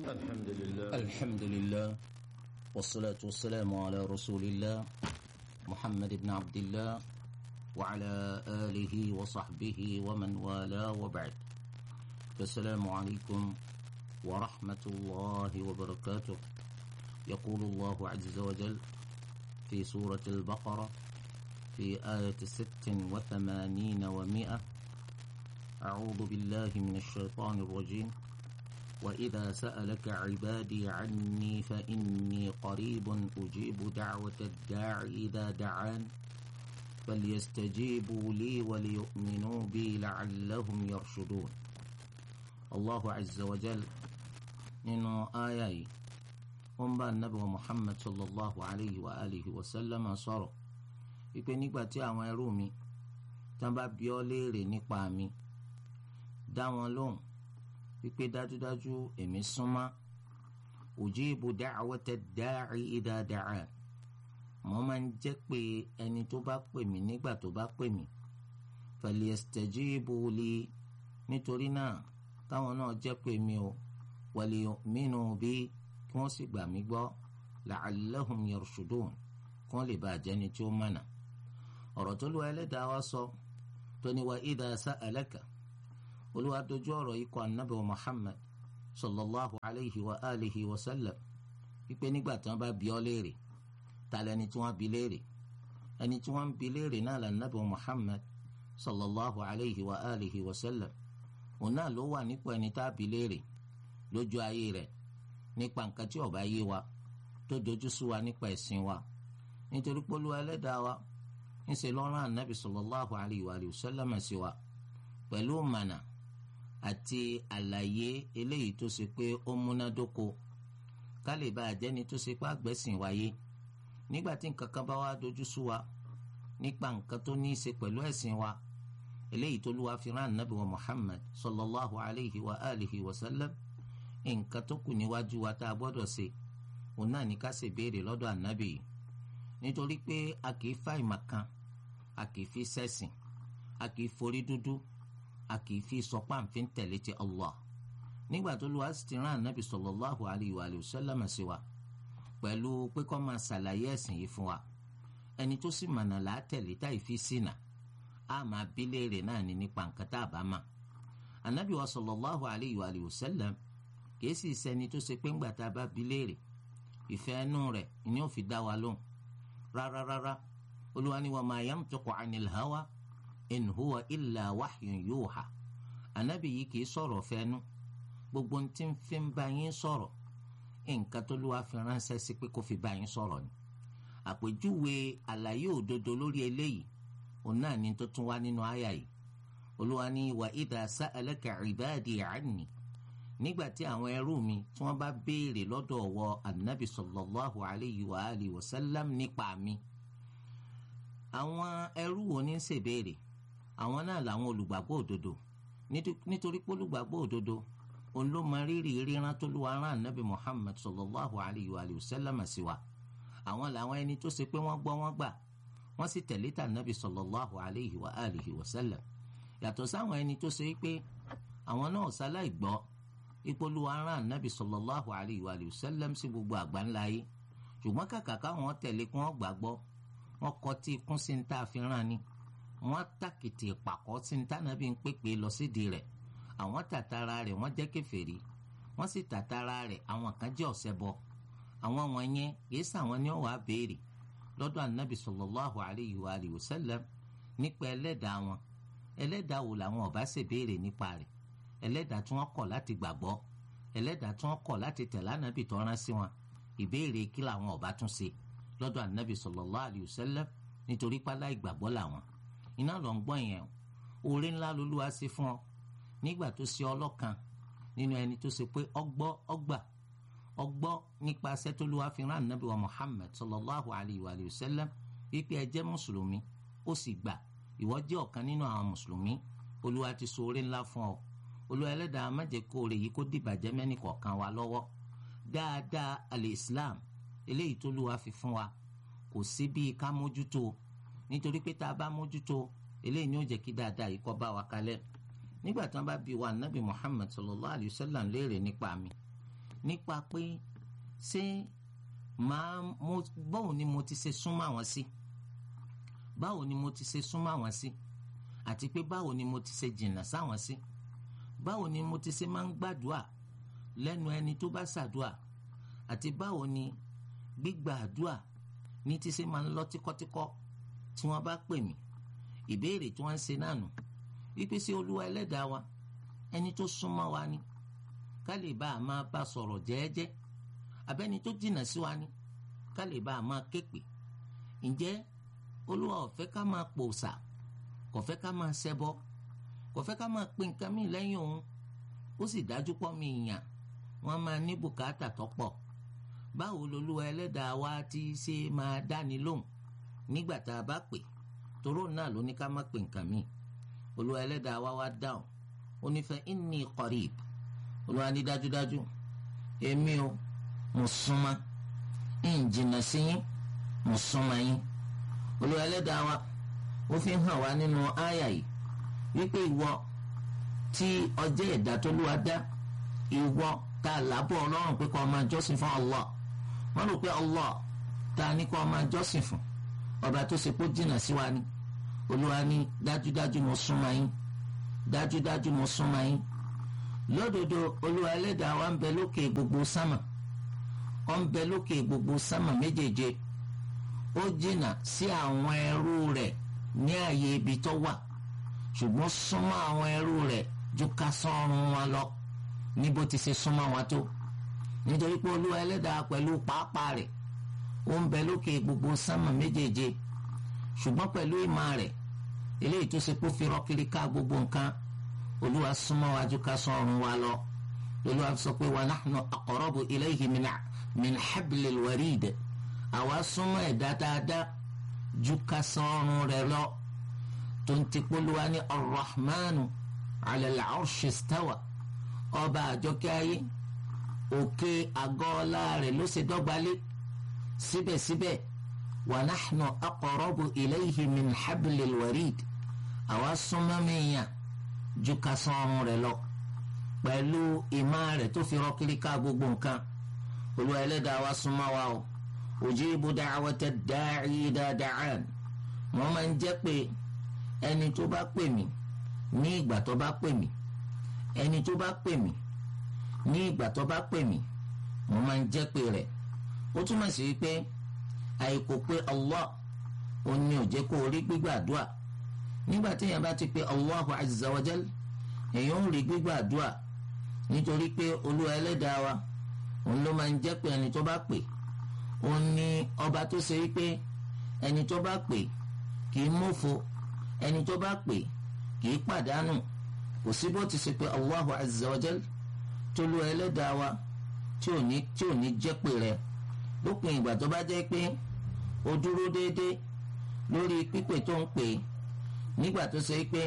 الحمد لله الحمد لله والصلاة والسلام على رسول الله محمد بن عبد الله وعلى آله وصحبه ومن والاه وبعد السلام عليكم ورحمة الله وبركاته يقول الله عز وجل في سورة البقرة في آية ست وثمانين ومائة أعوذ بالله من الشيطان الرجيم وإذا سألك عبادي عني فإني قريب أجيب دعوة الداع إذا دعان فليستجيبوا لي وليؤمنوا بي لعلهم يرشدون الله عز وجل nínú àyà yìí ó ń bá anabi wa muhammad sallallahu alayhi wa alihi wa sallam sọ̀rọ̀ wípé nígbà tí àwọn ẹrú mi tí wọ́n bá bi ọ́ léèrè nípa mi dá wọn lóhùn wípé dájúdájú èmi súnmọ́ ujibu da'wata da'i idha da'an mo máa ń jẹ́ pé ẹni tó bá pè mí nígbà tó bá pè mí falyastajibu li nítorí náà káwọn náà jẹ́ pé mi o waliyu'minu bi kí wọ́n sì gbà mí gbọ́ la'allahum yarshudun kí wọ́n lè bá àjẹni tí ó mọ̀nà ọ̀rọ̀ tó lu ẹlẹ́dàá wa sọ tó ní wa idha sa'alaka olúwa dojú ọ̀rọ̀ yìí kọ anabi wa muhammad sallallahu alayhi wa alihi wa sallam wípé nígbà tí wọ́n bá bi ọ́ léèrè ta lẹni tí wọ́n bi léèrè ẹni tí wọ́n bi léèrè náà là anabi wa muhammad sallallahu alayhi wa alihi wa sallam òun náà ló wà nípò ẹni tá a bi léèrè lójú ayé rẹ̀ nípa nǹkan tí ó bá yé wa tó dojú sú wa nípa ẹ̀sìn wa nítorí pé olúwa ẹlẹ́dàá wa ń ṣe lọ́rùn anabi sallallahu alayhi wa sallam sí wa pẹ̀lú mànà àti àlàyé eléyìí tó ṣe pé ó múnádóko ká lè bá àjẹni tó ṣe pé àgbẹ̀sìn wáyé nígbà tí nǹkan kan bá wá dojú sú wa nípa nǹkan tó ní í ṣe pẹ̀lú ẹ̀sìn wa eléyìí tó lù wá fi rán ànábì wa Muhammad sallallahu alayhi wa alihi wa sallam nǹkan tó kù níwájú wa tá a gbọ́dọ̀ ṣe òun náà ní ká ṣe béèrè lọ́dọ̀ ànábì yìí nítorí pé a kì í fa ìmọ̀ kan a kì í fi ṣẹ̀sìn a kì í forí dúdú a kì í fi sọ páǹfin tẹ̀lé ti Allah nígbà tó lu àti ti rán ànábì sallallahu alayhi wa sallam sí wa pẹ̀lú pé kó máa ṣàlàyé ẹ̀sìn yìí fún wa ẹni tó sì mọ̀nà là á tẹ̀lé táì fi sínà á máa bí léèrè náà ní nípa nǹkan tá a bá mà ànábì wa sallallahu alayhi wa sallam kìí sì sẹni tó ṣe pé ńgbà tá a bá bí léèrè ìfẹ́ ẹnu rẹ̀ ni ó fi dá wa lóhùn rárá rárá olúwa ni wa ma yantiqu anil hawa in huwa illa wahyun yuha anabi yìí kìí sọ̀rọ̀ fẹ́nu gbogbo ń tí ń fi ń bá yín sọ̀rọ̀ nǹkan tó ló wá fi ránṣẹ́ sí pé kó fi bá yín sọ̀rọ̀ ni àpèjúwe àlàyé òdodo lórí eléyìí òun náà ni tó tún wá nínú àyà yìí olúwa ní wa idha sa'alaka ibadi anni nígbà tí àwọn ẹrú mi tí wọ́n bá béèrè lọ́dọ̀ ọwọ́ anabi sallallahu alayhi wa alihi wa sallam nípa mi àwọn ẹrú wo ní ṣèbéèrè àwọn náà làwọn olùgbàgbọ́ òdodo nítorí pé olùgbàgbọ́ òdodo òun ló mọ rírì ríran tó lùwà rán ànábì muhammad sallallahu alayhi wa sallam sí wa àwọn làwọn ẹni tó ṣe pé wọ́n gbọ́ wọ́n gbà wọ́n sì tẹ̀lé tà ànábì sallallahu alayhi wa alihi wa sallam yàtọ̀ sáwọn ẹni tó ṣe pé àwọn náà sáláì gbọ́ ipò lùwà rán ànábì sallallahu alayhi wa sallam sí gbogbo àgbáńlá yìí ṣùgbọ́n kàkà káwọn tẹ̀lé kí wọ́n gbàgbọ́ wọ́n kọ tí ikún sí ní tá a fi rán ni wọ́n tàkìtì ìpàkọ́ sí ní tànàbí ń pèpè lọ sídìí rẹ̀ àwọn tàtàrà rẹ̀ wọ́n jẹ́ kèfèrí wọ́n sì tàtàrà rẹ̀ àwọn kan jẹ́ ọ̀ṣẹbọ àwọn wọn yẹn kìí sàwọn ni wọ́n wàá béèrè lọ́dọ̀ anabi sallallahu alayhi wa alihi wa sallam nípa ẹlẹ́dàá wọn ẹlẹ́dàá wo làwọn ọba ṣe béèrè nípa rẹ̀ ẹlẹ́dàá tí wọ́n kọ̀ láti gbàgbọ́ ẹlẹ́dàá tí wọ́n kọ̀ láti tẹ̀lé anabi tó rán sí wọn ìbéèrè kí làwọn ọba tún ṣe lọ́dọ̀ anabi sallallahu alayhi wa sallam nítorí pálá ìgbàgbọ́ làwọn iná lọ ń gbọ́ yẹn oore ńlá lolúwa ṣe fún ọ nígbà tó ṣe ọlọ́kan nínú ẹni tó ṣe pé ọgbọ́ ọgbà ọgbọ́ nípa sẹ́tọ́lúwa fi rán anabi wa muhammad sallallahu alayhi wa sallam wípé ẹ jẹ́ mùsùlùmí ó sì gbà ìwọ jẹ́ ọ̀kan nínú àwọn mùsùlùmí olúwa ti so oore ńlá fún ọ olúwa ẹlẹ́dàá má jẹ́ kó oore yìí kó dìbàjẹ́ mẹ́nì kọ̀ọ̀kan wa lọ́wọ́ dáadáa alẹ́ islam eléyìí tó lùwà fi fún wa kò sí bíi ká mójútó nítorí pé tá a bá mójútó eléyìí ni ó jẹ́ kí dáadáa yìí kó bá wa kalẹ̀ nígbà tí wọ́n bá bi wa nabi muhammad sallallahu alayhi wa sallam léèrè nípa mi nípa pé ṣé màá mo báwo ni mo ti ṣe súnmọ́ àwọn sí báwo ni mo ti ṣe súnmọ́ àwọn sí àti pé báwo ni mo ti ṣe jìnnà sáwọn sí báwo ni mo ti ṣe máa ń gbàdúà lẹ́nu ẹni tó bá ṣàdúà àti báwo ni gbígbà àdúà ní ti ṣe máa ń lọ tíkọ́tíkọ́ tí wọ́n bá pè mí ìbéèrè tí wọ́n ń ṣe náà nù wípé sí olúwa ẹlẹ́dàá wa ẹni tó súnmọ́ wa ni ká lè bá a máa bá sọ̀rọ̀ jẹ́ẹ́jẹ́ abẹ́ni tó jìnnà sí wa ni ká lè bá a máa képe ǹjẹ́ olúwa ò fẹ́ ká máa pòòṣà kò fẹ́ ká máa ṣẹbọ kò fẹ́ ká máa pe nǹkan míì lẹ́yìn òun ó sì dájú pọ̀ mí ìyàn wọ́n máa ní bùkátà tó pọ̀ báwo lolúwa ẹlẹ́dàá wa ti ṣe máa dáni lóhùn nígbà tá a bá pè toró náà ló ní ká má pe nǹkan míì olúwa ẹlẹ́dàá wa wá dáhùn ó ní fa inni qarib olúwa ní dájúdájú èmi o mo súnmọ́ ń jìnnà sí yín mo súnmọ́ yín olúwa ẹlẹ́dàá wa ó fi hàn wá nínú àyà yìí wípé ìwọ tí ọjọ́ ẹ̀dá tó lúwa dá ìwọ tá a lábọ̀ ọlọ́run pé kó o máa jọ́sìn fún Allah wọ́n rò pé Allah tá a ní kó o máa jọ́sìn fún ọba tó ṣe kó jìnnà sí wa ni olúwa ní dájúdájú mo súnmọ́ yín dájúdájú mo súnmọ́ yín lódodo olúwa ẹlẹ́dàá wa ń bẹ lókè gbogbo sámà ó ń bẹ lókè gbogbo sámà méjèèje ó jìnnà sí àwọn ẹrú rẹ̀ ní ààyè ibi tó wà ṣùgbọ́n súnmọ́ àwọn ẹrú rẹ̀ ju ká sọ́run wọn lọ ní bó ti ṣe súnmọ́ wọn tó nítorí pé olúwa ẹlẹ́dàá pẹ̀lú pàápàá rẹ̀ ó ń bẹ lókè gbogbo sámà méjèèje ṣùgbọ́n pẹ̀lú ìmọ̀ rẹ̀ eléyìí tó ṣe kó fi rọ́kiri ká gbogbo nǹkan olúwa súnmọ́ wa ju ká sọ́run wa lọ olúwa sọ pé wa nahnu aqrabu ilayhi min min hablil warid àwa súnmọ́ ẹ̀dá dáadáa ju ká sọ́run rẹ̀ lọ tó ń ti polúwa ní arrahmanu ala al-arshi istawa ọba àjọkẹ́ ayé òkè àgọ́ ọlá rẹ̀ ló ṣe dọ́gbalé síbẹ̀síbẹ̀ wa nahnu aqrabu ilayhi min hablil warid àwa súnmọ́ mìíyàn ju ká sọ́run rẹ̀ lọ pẹ̀lú ìmọ̀ rẹ̀ tó fi rọ́kiri ká gbogbo nǹkan olúwa ẹlẹ́dàá wa súnmọ́ wa o ujibu da'wata da'i idha da'an wọ́n máa ń jẹ́ pé ẹni tó bá pè mí ní ìgbà tó bá pè mí ẹni tó bá pè mí ní ìgbà tó bá pè mí mo máa ń jẹ́ pé rẹ̀ ó túmọ̀ sí wípé àìkò pé Allah ó ní ó jẹ́ kó rí gbígbàdúà nígbà tí èèyàn bá ti pè Allahu azza wa jal èèyàn ò rí gbígbàdúà nítorí pé olúwa ẹlẹ́dàá wa òun ló máa ń jẹ́ pé ẹni tó bá pè òun ní ọba tó ṣe wípé ẹni tó bá pè kì í mófo ẹni tó bá pè kì í pàdánù kò sí bó ti ṣe pé Allahu azza wa jal tó lu ẹlẹ́dàá wa tí ò ní tí ò ní jẹ́ pé rẹ lópin ìgbà tó bá jẹ́ pé o dúró déédéé lórí pípè tó ń pè nígbà tó ṣe pé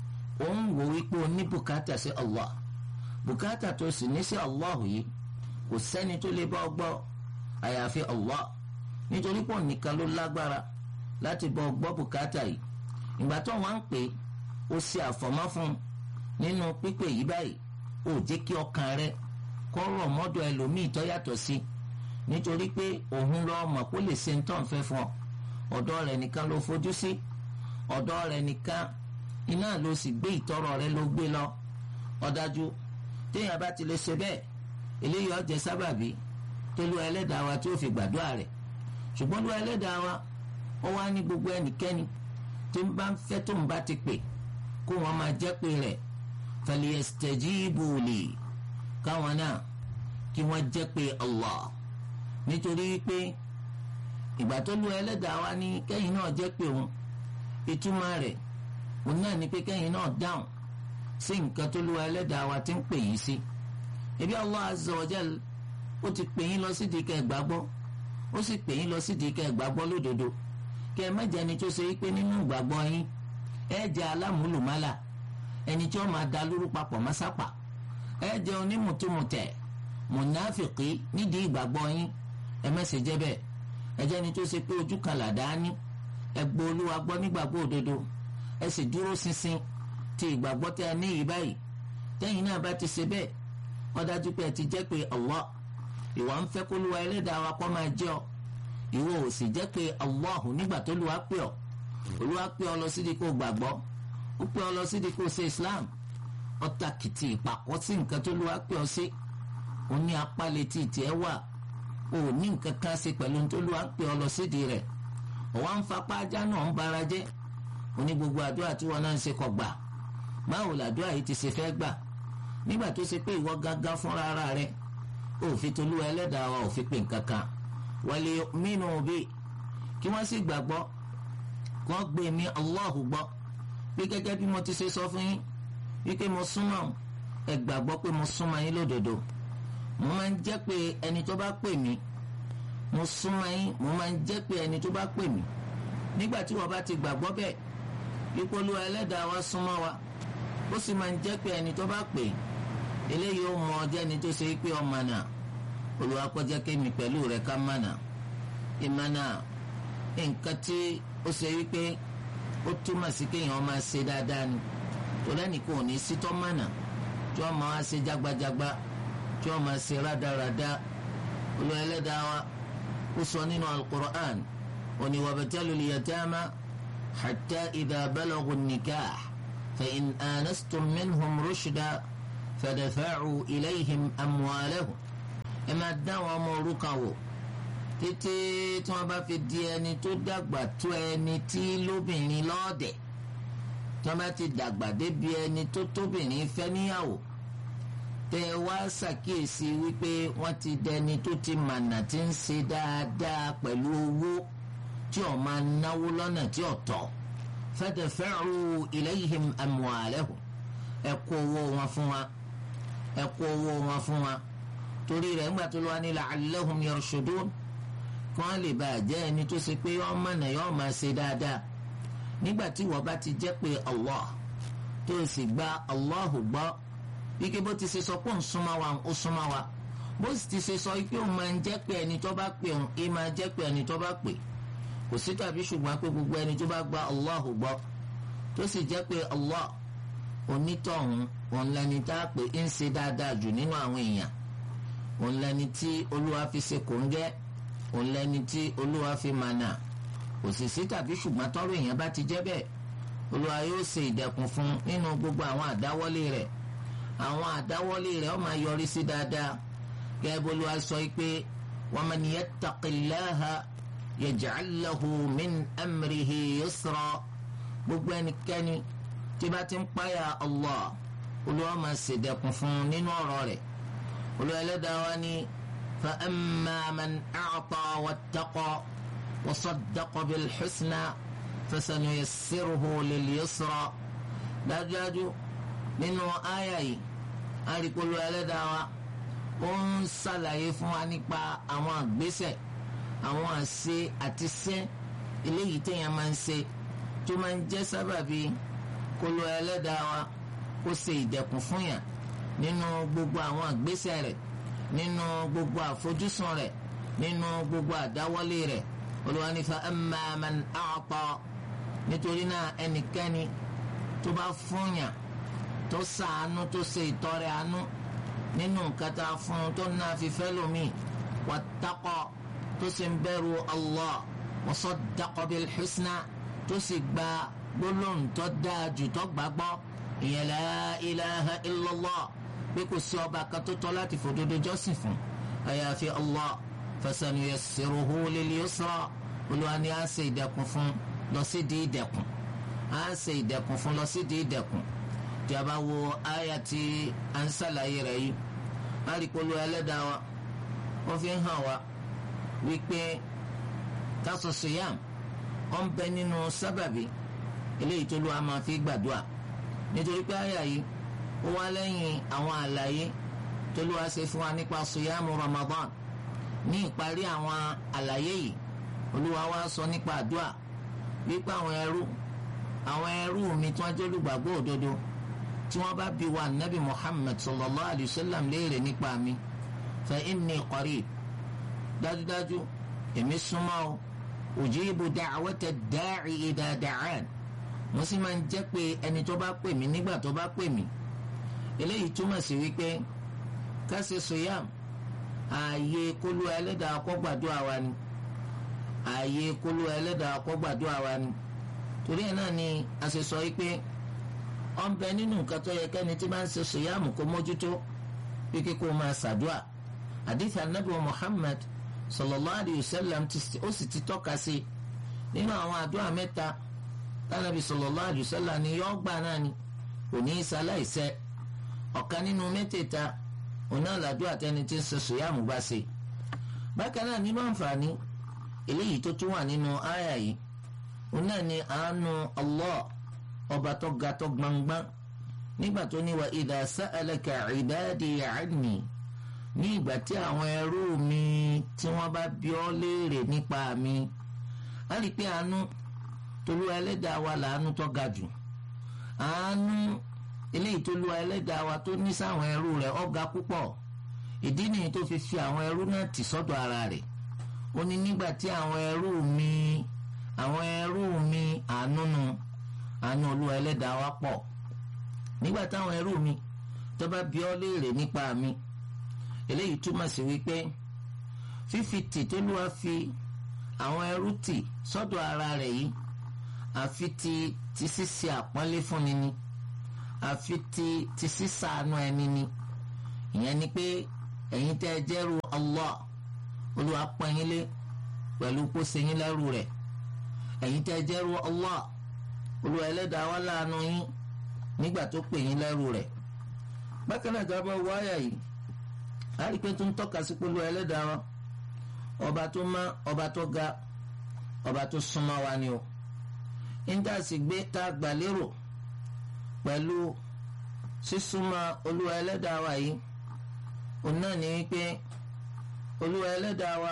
ó ń wò wípé o ní bùkátà sí Allah bùkátà tó sì ní sí Allah yìí kò sẹ́ni tó lè bá ọ gbọ́ àyàfi Allah nítorí pọ̀ nìkan ló lágbára láti bọ́ ọ gbọ́ bùkátà yìí ìgbà tó wọn ń pè ó ṣe àfọ̀mọ́ fún nínú pípè yìí báyìí ó jẹ́ kí ọkàn rẹ kó rọ̀ mọ́dọ̀ ẹlòmíì tó yàtọ̀ sí nítorí pé òun lọ mọ̀ kó lè ṣe ń tàn fẹ́ fún ọ ọ̀dọ̀ rẹ̀ nìkan ló fojú sí ọ̀dọ̀ rẹ̀ nìkan iná ló sì gbé ìtọ́rọ̀ rẹ ló gbé lọ ọ̀dájú téèyàn bá ti lè ṣe bẹ́ẹ̀ eléyìí ó jẹ́ sábàbí tó lu ẹlẹ́dàá wa tí ó fi gbàdúrà rẹ̀ ṣùgbọ́n lu ẹlẹ́dàá wa ó wá ní gbogbo ẹnikẹ́ni tí ń bá ń fẹ́ tó ń bá ti pè kó wọn máa jẹ́ pé rẹ̀ falyastajibu li káwọn náà kí wọ́n jẹ́ pé Allah nítorí pé ìgbà tó lu ẹlẹ́dàá wa ní kẹ́yìn náà jẹ́ pé òun ìtumọ̀ rẹ̀ òun náà ní pé kẹ́yìn náà dáhùn sí nǹkan tó lu ẹlẹ́dàá wa ti ń pè yín sí ebi Allah azza wa jal ó ti pè yín lọ sídìí kẹ́ ẹ gbàgbọ́ ó sì pè yín lọ sídìí kẹ́ ẹ gbàgbọ́ lódodo kẹ́ ẹ má jẹ́ ẹni tó ṣe wípé nínú ìgbàgbọ́ yín ẹ jẹ́ alámúlùmálà ẹni tí ó máa da lóru papọ̀ másápà ẹ jẹ́ onímùtúmùtẹ̀ mùnáfìkì nídìí ìgbàgbọ́ yín ẹ má ṣe jẹ́ bẹ́ẹ̀ ẹ jẹ́ ẹni tó ṣe pé ojú kan làdá ní ẹ gbọ́ olúwa gbọ́ nígbàgbọ́ òdodo ẹ sì dúró ṣinṣin ti ìgbàgbọ́ tẹ́ ẹ ní yìí báyìí tẹ́yìn náà bá ti ṣe bẹ́ẹ̀ ó dájú pé ẹ ti jẹ́ pé Allah ìwọ ń fẹ́ kó lu ẹlẹ́dàá wa kó máa jẹ́ ọ ìwọ ò sì jẹ́ pé Allahu nígbà tó lu wá pè ọ́ olúwa pè ọ́ lọ sídìí kó gbàgbọ́ ó pè ọ́ lọ sídìí kó ṣe Islam ọ̀tá kìtì ìpàkọ́ sí nǹkan tó lu wá pè ọ́ sí ó ní apá létí tiẹ̀ wà ó ní nǹkan kan ṣe pẹ̀lú tó lu wá pè ọ́ lọ sídìí rẹ̀ ọ̀wá ń fapá ajá náà ń bara jẹ́ ó ní gbogbo àdúrà tí wọn náà ń ṣe kọ gbà báwo làdúrà yìí ti ṣe fẹ́ gbà nígbà tó ṣe pé ìwọ gángan fúnra ara rẹ òfin tolú ẹlẹ́dàá wa òfin pè nǹkan kan wọlé mínú bí kí wọ́n sì gbàgbọ́ kí wọ́n gbé mi Allahu gbọ́ pé gẹ́gẹ́ bí mo ti ṣe sọ fún yín wípé mo súnmọ́ ẹ gbàgbọ́ pé mo súnmọ́ yín lódodo mo máa ń jẹ́ pé ẹni tó bá pè mí mo súnmọ́ yín mo máa ń jẹ́ pé ẹni tó bá pè mí nígbà tí wọ́n bá ti gbàgbọ́ bẹ́ẹ̀ ìpolú ẹlẹ́dàá wa súnmọ́ wa ó sì máa ń jẹ́ pé ẹni tó bá pè eléyìí ó mọ ọjọ́ ẹni tó ṣe pé ọmọ náà Olúwa kó jẹ́ kémi pẹ̀lú rẹ̀ ká mọ̀nà ìmọ̀nà nǹkan tí ó ṣe wípé ó túmọ̀ sí kéèyàn máa ṣe dáadáa ni tó lẹ́nìkan ò ní sítọ́ mọ̀nà tí wọ́n máa ṣe jágbajàgba tí wọ́n máa ṣe rádaràda Olúwa ẹlẹ́dàá wa ó sọ nínú al-Qur'an ó ní wabtalu al-yatama hatta idha balaghu an-nikah fa in anastum minhum rushda fadafa'u ilayhim amwalahum ẹ máa dá àwọn ọmọ òrukàn wò títí tí wọ́n bá fi di ẹni tó dàgbà tó ẹni tí lóbìnrin lọ́ọ̀dẹ̀ tí wọ́n bá ti dàgbà débi ẹni tó tóbìnrin fẹ́ níyàwó tẹ wá ṣàkíyèsí wípé wọ́n ti dẹni tó ti mànà tí ń ṣe dáadáa pẹ̀lú owó tí ó máa náwó lọ́nà tí ó tọ́ fadafa'u ilayhim amwalahum ẹ kó owó wọn fún wa ẹ kó owó wọn fún wa torí rẹ̀ ńgbà tó lọ́wọ́ ní la'allahum yarshudun kí wọ́n lè bàa jẹ́ ẹni tó ṣe pé yọ́ọ́ mọ̀nà yọ́ọ́ máa ṣe dáadáa nígbà tí wọ́n bá ti jẹ́ pé Allah tó o sì gba Allah gbọ́ wíkẹ́ bó ti ṣe sọ pé òun súnmọ́ wa ó súnmọ́ wa bó sì ti ṣe sọ pé òun máa ń jẹ́ pé ẹni tó bá pè òun ẹ máa jẹ́ pé ẹni tó bá pè kò sí tàbí ṣùgbọ́n pé gbogbo ẹni tó bá gba Allah gbọ́ tó sì jẹ́ pé Allah onítọ̀hún òun lẹni tá a pè ń ṣe dáadáa jù nínú àwọn èèyàn òun lẹni tí olúwa fi ṣe kòńgẹ́ òun lẹni tí olúwa fi mànà kò sì sí tàbí ṣùgbọ́n tọ́rọ èèyàn bá ti jẹ́ bẹ́ẹ̀ olúwa yóò ṣe ìdẹ̀kùn fún nínú gbogbo àwọn àdáwọ́lé rẹ̀ àwọn àdáwọ́lé rẹ̀ ó máa yọrí sí dáadáa gẹ́gẹ́ bó olúwa sọ pé wa man yattaqillaha yaj'al lahu min amrihi yusra gbogbo ẹnikẹ́ni tí bá ti ń páyà Allah olúwa máa ṣèdẹ̀kùn fún nínú ọ̀rọ̀ rẹ̀ olùwẹ̀lẹ́dàá wa ni fa amma man a'ta wattaqa wa saddaqa bil husna fasanuyassiruhu lil yusra dájúdájú nínú àyà yìí àríkòlù ẹlẹ́dàá wa ó ń ṣàlàyé fún wa nípa àwọn àgbésẹ̀ àwọn àṣe àti sẹ́ eléyìí téèyàn máa ń ṣe tó máa ń jẹ́ sábàbí kòlù ẹlẹ́dàá wa kó ṣe ìdẹ̀kùn fún yàn nínú gbogbo àwọn àgbésẹ̀ rẹ̀ nínú gbogbo àfojúsùn rẹ̀ nínú gbogbo àdáwọ́lé rẹ̀ Olúwa ní fa amma man a'ta nítorí náà ẹnikẹ́ni tó bá fúnyàn tó ṣàánú tó ṣe ìtọrẹ àánú nínú nǹkan tá a fún un tó náà fi fẹ́ lómi wattaqa tó sì ń bẹ̀rù Allah wa saddaqa bil husna tó sì gba gbólóhùn tó dáa jù tó gbàgbọ́ ìyẹn la ilaha illallah pé kò sí ọba kan tó tọ́ láti fòdodo jọ́sìn fún àyàfi Allah fasanuyassiruhu lil yusra olúwa ni a ṣe ìdẹ̀kùn fún lọ sí di ìdẹ̀kùn a ṣe ìdẹ̀kùn fún lọ sí di ìdẹ̀kùn tí a bá wo àyà tí a ń ṣàlàyé rẹ̀ yìí a rí polú ẹlẹ́dàá wa wọ́n fi ń hàn wá wípé káṣọ siyam wọ́n bẹ nínú sábàbí eléyìí tó lù a máa fi gbàdúrà nítorí pé àyà yìí ó wá lẹ́yìn àwọn àlàyé tó lù wá ṣe fún wa nípa siyamu Ramadan ní ìparí àwọn àlàyé yìí olúwa wá sọ nípa àdúrà wípé àwọn ẹrú àwọn ẹrú mi tí wọ́n jẹ́ olùgbàgbọ́ òdodo tí wọ́n bá bi wa nabi Muhammad sallallahu alayhi wa sallam léèrè nípa mi fa inni qarib dájúdájú èmi súnmọ́ o ujibu da'wata da'i idha da'an mo sì máa ń jẹ́ pé ẹni tó bá pè mí nígbà tó bá pè mí eléyìí túmọ̀ sí wípé ká ṣe sòyàm ààyè kólú ẹlẹ́dàá kó gbàdúrà wa ni ààyè kólú ẹlẹ́dàá kó gbàdúrà wa ni torí ẹ̀ náà ni a ṣe sọ yìí pé ó ń bẹ nínú nǹkan tó yẹ kẹ́ni tí máa ń ṣe sòyàmù kó mójútó bí kíkó máa ṣàdúà àdìsí anábì Muhammad sallallahu alayhi wa sallam ó sì ti tọ́ka sí nínú àwọn àdúrà mẹ́ta tánàbì sallallahu alayhi wa sallam ni yọ́ gbà náà ni kò ní í ṣaláìṣẹ ọ̀kan nínú mẹ́tẹ̀ẹ̀ta òun náà làdúrà tẹni tí ń ṣe sòyàmù bá ṣe bákan náà nínú àǹfààní eléyìí tó tún wà nínú àyà yìí òun náà ni àánú Allah ọba tó ga tó gbangban nígbà tó ní wa idha sa'alaka ibadi anni ní ìgbà tí àwọn ẹrú mi tí wọ́n bá bi ọ́ léèrè nípa mi á rí i pé àánú tolúwa ẹlẹ́dàá wa làánú tó ga jù àánú eléyìí tolúwa ẹlẹ́dàá wa tó ní sáwọn ẹrú rẹ̀ ó ga púpọ̀ ìdí nìyí tó fi fi àwọn ẹrú náà tì sọ́dọ̀ ara rẹ̀ ó ní nígbà tí àwọn ẹrú mi àwọn ẹrú mi àánú nu àánú olúwa ẹlẹ́dàá wa pọ̀ nígbà táwọn ẹrú mi tó bá bi ọ́ léèrè nípa mi eléyìí túmọ̀ sí wípé fífi tì tó lúwa fi àwọn ẹrú tì sọ́dọ̀ ara rẹ̀ yìí àfi ti ti ṣíṣe àpọ́nlé fúnni ni àfi ti ti ṣíṣàánú ẹni ni ìyẹn ni pé ẹ̀yin tẹ́ ẹ jẹ́rú Allah olúwa pọ́n yín lé pẹ̀lú kó ṣe yín lẹ́rú rẹ̀ ẹ̀yin tẹ́ ẹ jẹ́rú Allah olúwa ẹlẹ́dàá wá láàánú yín nígbà tó pè yín lẹ́rú rẹ̀ bákan náà jábọ̀ wáyà yìí a rí pé tó ń tọ́ka sí polówó ẹlẹ́dàá wa ọba tó má ọba tó ga ọba tó súnmọ́ wa ni o níta sì gbé tá a gbà lérò pẹ̀lú sísúnmọ́ olúwa ẹlẹ́dàá wa yìí òun náà ní wípé olúwa ẹlẹ́dàá wa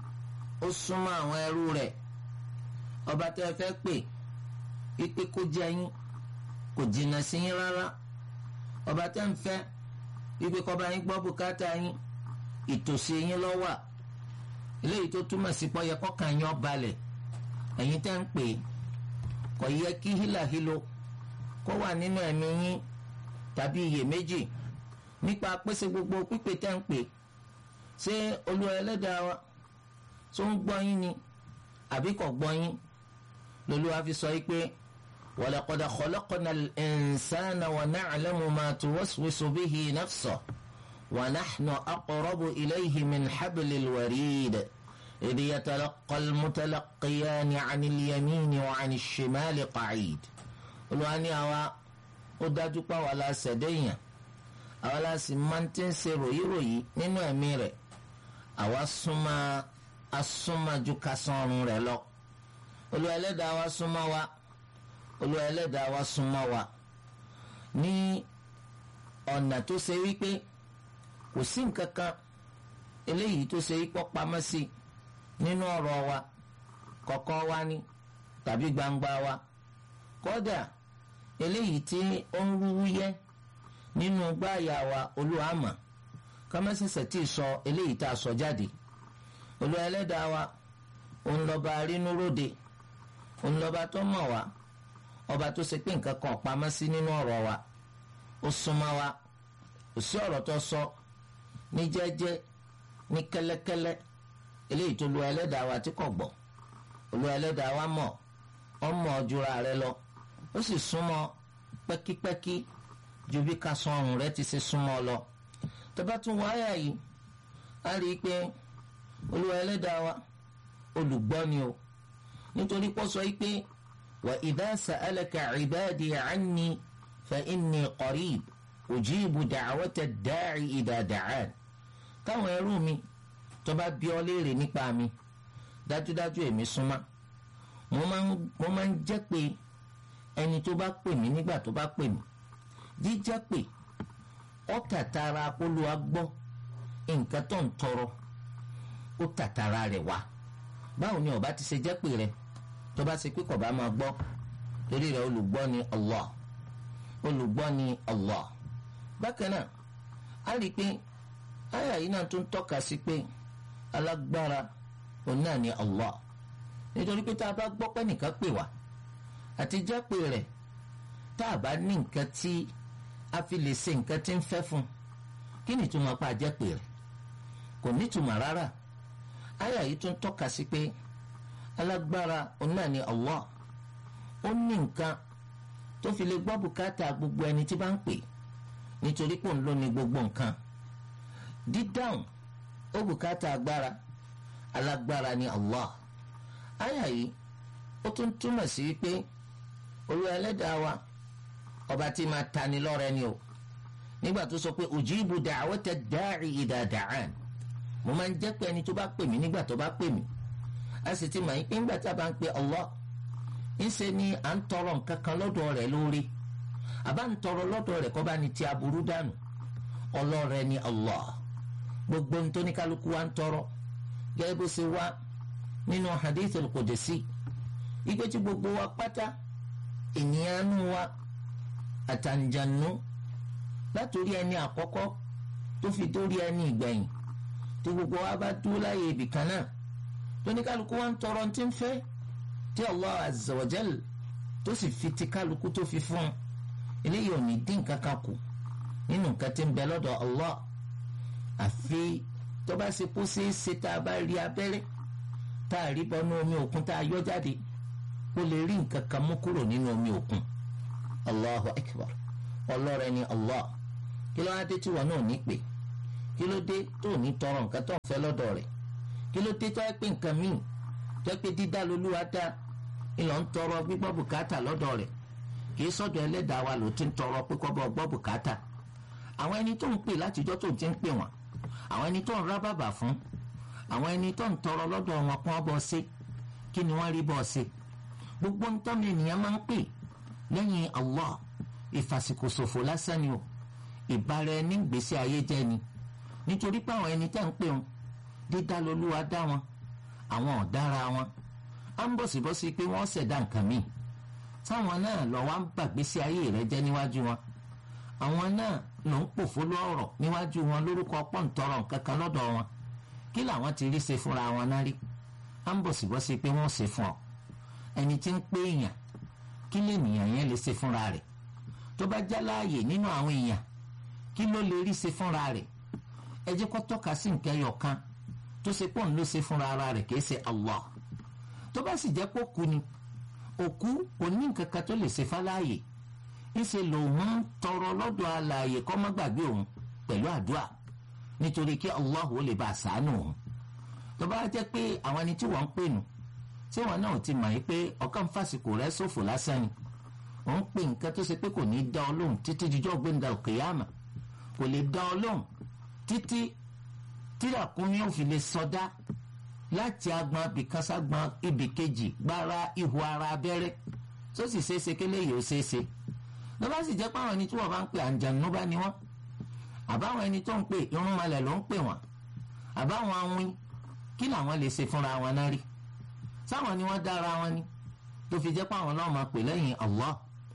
ó súnmọ́ àwọn ẹrú rẹ̀ ọba tẹ́ ẹ fẹ́ pè wípé kó jẹ yín kò jìnnà sí yín rárá ọba tẹ́ ń fẹ́ wípé kó bá yín gbọ́ bùkátà yín ìtòsí yín ló wà eléyìí tó túmọ̀ sí pọ́ yẹ kọ́kàn yín ó balẹ̀ ẹ̀yin tẹ́ ń pè é kò yẹ kí hílàhílo kó wà nínú ẹ̀mí yín tàbí iyèméjì nípa pèsè gbogbo pípé tẹ́ ń pè ṣé olúwa ẹlẹ́dàá wa tó ń gbọ́ yín ni àbí kò gbọ́ yín lolúwa fi sọ yìí pé walaqad khalaqna al-insana wa na'lamu ma tuwaswisu bihi nafsuhu wa nahnu aqrabu ilayhi min hablil warid idh yatalaqqa al-mutalaqqiyani 'ani al-yamini wa 'ani ash-shimali qa'id olúwa ní àwa ó dájú pé àwa la ṣẹ̀dẹ́yàn àwa la sì máa ń tí ń ṣe ròyìnròyìn nínú ẹ̀mí rẹ̀ àwa súnmọ́ asúnmọ́jú kásánrun rẹ̀ lọ olúwa ẹlẹ́dàá wa súnmọ́ wa olúwa ẹlẹ́dàá wa súnmọ́ wa ní ọ̀nà tó ṣe wípé kò sí nǹkan kan eléyìí tó ṣe wípé pamọ́ sí nínú ọ̀rọ̀ wa kọ̀kọ̀ wa ni tàbí gbangba wa kódà eléyìí tí ó ń rúwú yẹ́ nínú gbáàyà wa olúwa mọ̀ kámẹ́sẹ̀sẹ̀ tí ì sọ eléyìí tá a sọ jáde olúwa ẹlẹ́dàá wa òun lọ́ba rínúróde òun lọ́ba tó mọ̀ wá ọba tó ṣe pé nǹkan kan pamọ́ sí nínú ọ̀rọ̀ wa ó súnmọ́ wa kò sí ọ̀rọ̀ tó sọ ní jẹ́jẹ́ ní kẹ́lẹ́kẹ́lẹ́ eléyìí tó lu ẹlẹ́dàá wa tí kò gbọ́ olúwa ẹlẹ́dàá wa mọ̀ ọmọ ọjọ́ra rẹ lọ ó sì súnmọ́ pẹ́kípẹ́kí ju bí ká sọ ọrùn rẹ ti ṣe súnmọ́ lọ tó bá tún wáyà yìí á rí i pé olúwa ẹlẹ́dàá wa olùgbọ́ ni o nítorí pọ́ sọ yìí pé wa idha sa'alaka ibadi anni fa inni qarib ujibu da'wata da'i idha da'an táwọn ẹrú mi tó bá bi ọ́ léèrè nípa mi dájúdájú èmi súnmọ́ mo máa ń jẹ́ pé ẹni tó bá pè mí nígbà tó bá pè mí jíjẹ́ pé ó tàtàrà Olúwa gbọ́ nǹkan tó ń tọrọ ó tàtàrà rẹ̀ wá báwo ni ọba ti ṣe jẹ́ pé rẹ tó bá ṣe pé kò bá máa gbọ́ torí rẹ̀ olùgbọ́ ni Allah olùgbọ́ ni Allah bákan náà a rí i pé àyà yìí náà tún tọ́ka sí pé alágbára òun náà ni Allah nítorí pé tá a bá gbọ́ pé nìkan pè wá àti jẹ́ pé rẹ̀ tá a bá ní nǹkan tí a fi lè ṣe nǹkan tí ń fẹ́ fún kí ni tó máa pa jẹ́ pé rẹ̀ kò nítumọ̀ rárá àyà yìí tún tọ́ka sí pé alágbára òun náà ni Allah ó ní nǹkan tó fi lè gbọ́ bùkátà gbogbo ẹni tí bá ń pè nítorí pé òun ló ní gbogbo nǹkan dídáhùn ó bùkátà agbára alágbára ni Allah àyà yìí ó tún túmọ̀ sí wípé Olúwa ẹlẹ́dàá wa ọba tí máa tani lọ́rẹ ni o nígbà tó sọ pé ujibu da'wata da'i idha da'an mo máa ń jẹ́ pé ẹni tó bá pè mí nígbà tó bá pè mí a sì ti mọ̀ yín pé nígbà tá a bá ń pe Allah ńṣe ni à ń tọrọ nǹkan kan lọ́dọ̀ rẹ̀ lórí àbá ń tọrọ lọ́dọ̀ rẹ̀ kó bá ní ti aburú dànù ọlọ́rẹ̀ ni Allah gbogbo nítorí kálukú wa ń tọrọ gẹ́gẹ́ bó ṣe wá nínú hadithul qudsi ìgbé tí gbogbo wa pátá ènìyàn nù wa àtàǹjànú látòrí ẹni àkọ́kọ́ tó fi dórí ẹni ìgbẹ̀yìn tí gbogbo wa bá dúró láyé ibì kan náà tóní kálukú wa ń tọrọ tí ń fẹ́ tí Allah azza wa jal tó sì fi ti kálukú tó fi fún un eléyìí ò ní dín kankan kù nínú nǹkan tí ń bẹ lọ́dọ̀ Allah àfi tó bá ṣe kó ṣeé ṣe tá a bá rí abẹ́rẹ́ tá a rí bọ́nú omi òkun tá a yọ jáde ó lè rí nǹkan kan mú kúrò nínú omi òkun Allahu akbar ọlọ́rẹ̀ ni Allah kí ló wá dé tí wọn náà ní pè kí ló dé tó ní tọrọ nǹkan tó ń fẹ́ lọ́dọ̀ rẹ̀ kí ló dé tó yẹ pé nǹkan míì tó yẹ pé dídá lolúwa dá ìlọ ń tọrọ gbígbọ́ bùkátà lọ́dọ̀ rẹ̀ kì í sọ́dọ̀ ẹlẹ́dàá wa ló ti ń tọrọ pé kọ́ bọ́ gbọ́ bùkátà àwọn ẹni tó ń pè látijọ́ tó ti ń pè wọ́n àwọn ẹni tó ń rá bàbà fún àwọn ẹni tó ń tọrọ lọ́dọ̀ wọn kún ọ bọ́ sí kí ni wọ́n rí bọ́ sí gbogbo ntọ́mi ènìyàn máa ń pè lẹ́yìn Allah ìfàsìkòsòfò lásán ni o ìbára ẹni gbèsè ayé jẹ́ ni nítorí pé àwọn ẹni tá ń pè wọn dídá lolúwa dá wọn àwọn ọ̀dára wọn á ń bọ̀sibọ́sí pé wọ́n ṣẹ̀dá nǹkan míì táwọn náà lọ wá ń bàgbésí ayé rẹ jẹ́ níwájú wọn àwọn náà ló ń pòfó lọ́rọ̀ níwájú wọn lórúkọ pọ́ǹtọ́rọ̀ nǹkan kan lọ́dọ̀ wọn kí làwọn ti rí ṣe fúnra wọn náà rí á ń bọ̀sibọ́sí pé wọ́n ṣe fún ọ ẹni tí ń pé èèyàn kí lènìyàn yẹn lè ṣe fúnra rẹ̀ tó bá já láàyè nínú àwọn èèyàn kí ló lè rí ṣe fúnra rẹ̀ ẹ jẹ́ kó tọ́ka sí nǹkan ẹyọ kan tó ṣe pọ́n ló ṣe fúnra ara rẹ̀ kìí ṣe Allah tó bá sì jẹ́ pé òkú ni òkú kò ní nǹkan kan tó lè ṣe fáláàyè ńṣe lòun ń tọrọ lọ́dọ̀ alààyè kó má gbàgbé òun pẹ̀lú àdúrà nítorí kí Allah ó lè bá a ṣàánú òun tó bá jẹ́ pé àwọn ẹni tí wọ́n ń pè nù tí wọn náà ti mọ̀ yí pé ọkàn fàsìkò rẹ̀ ṣòfò lásán ni ò ń pè nǹkan tó ṣe pé kò ní í dá ọ lóhùn títí jíjọ́ gbẹ̀ndà òkèèyàmà kò lè dá ọ lóhùn títí tíràkúnmí ò fi lè sọdá láti agbọn abìkan ságbọn ibì kejì gbára ihò ara abẹ́rẹ́ tó sì ṣeéṣe kí léyìí ó ṣeéṣe ló bá sì jẹ́ pé àwọn ẹni tí wọ́n bá ń pè àǹjànú bá ní wọ́n àbáwọn ẹni tó ń pè irúnmalẹ̀ ló ń pè wọ́n àbáwọn awin kí làwọn lè ṣe fúnra wọn náà rí sáwọn ni wọ́n dára wọn ni tó fi jẹ́ pé àwọn náà máa pè lẹ́yìn Allah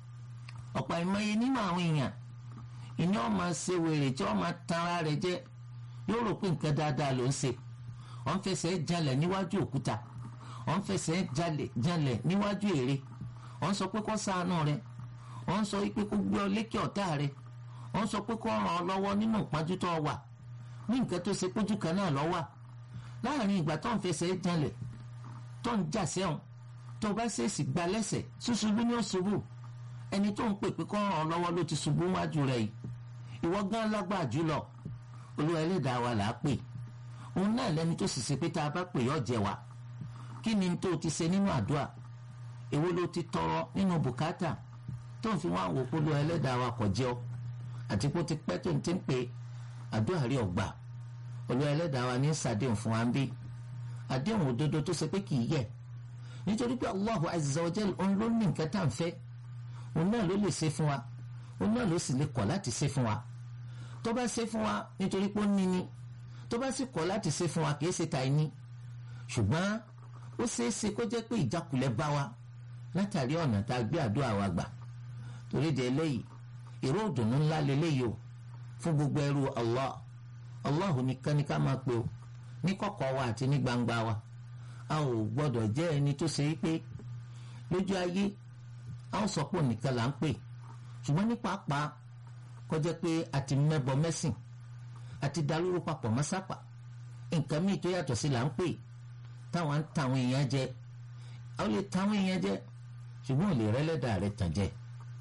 ọ̀pọ̀ ìmọye nínú àwọn èèyàn ìní wọn máa ṣe wèrè tí wọ́n máa tanra rẹ̀ jẹ́ yóò rò pé nǹkan dáadáa ló ń ṣe wọ́n fẹsẹ̀ jalẹ̀ níwájú òkúta wọ́n fẹsẹ̀ jalẹ̀ níwájú ère wọ́n sọ pé kó ṣàánú rẹ̀ wọ́n sọ pé kó gbé ọ lékè ọ̀tá rẹ̀ wọ́n sọ pé kó ràn ọ́ lọ́wọ́ nínú ìpájú tó wà ní nǹkan tó ṣe pójú kan náà lọ́wọ́ láàrin ìgbà tó ń fẹsẹ̀ jalẹ̀ tó ń jà sẹ́wọ̀n tó bá ṣèèṣì gba lẹ́sẹ̀ ṣùṣubú ní òṣùbù ẹni tó ń pè pé kó ràn ọ́ lọ́wọ́ ló ti ṣubú wájú rẹ̀ yìí ìwọ gán lágbà jùlọ olúwa ẹlẹ́dàá wa là á pè òun náà lẹ́ni tó sì ṣe pé tá a bá pè yọ jẹ wa kí ni tó ti ṣe nínú àdúrà èwo ló ti tọrọ nínú bùkátà tó ń fi wá wò pé olúwa ẹlẹ́dàá wa kò jẹ́ ọ àti pé ó ti pẹ́ tó ń ti ń pè àdúrà rí ọgbà olúwa ẹlẹ́dàá wa ní sàdéhùn fún wa ń bí àdéhùn òdodo tó ṣe pé kì í yẹ nítorí pé Allahu azza wa jal òun ló ní nǹkan tá à ń fẹ́ òun náà ló lè ṣe fún wa òun náà ló sì lè kọ̀ láti ṣe fún wa tó bá ṣe fún wa nítorí pé ó ní ni tó bá sì kọ̀ láti ṣe fún wa kì í ṣe tàì ní ṣùgbọ́n ó ṣeé ṣe kó jẹ́ pé ìjákulẹ̀ bá wa látàrí ọ̀nà tá a gbé àdúrà wa gbà torí de eléyìí ìró òdùnnú ńlá leléyìí o fún gbogbo ẹrú Allah Allah nìkan ní ká máa pe o ní kọ̀kọ̀ wa àti ní gbangba wa a ò gbọ́dọ̀ jẹ́ ẹni tó ṣe wípé lójú ayé a ó sọ pé nìkan là ń pè ṣùgbọ́n ní pàápàá kọjá pé a ti mẹ́bọ mẹ́sìn a ti dalóró papọ̀ mọ́sápà nǹkan míì tó yàtọ̀ sí là ń pè táwọn ń tàwọn èèyàn jẹ àwọn lè tàwọn èèyàn jẹ ṣùgbọ́n ò lè rẹ́lẹ́dà rẹ̀ tàn jẹ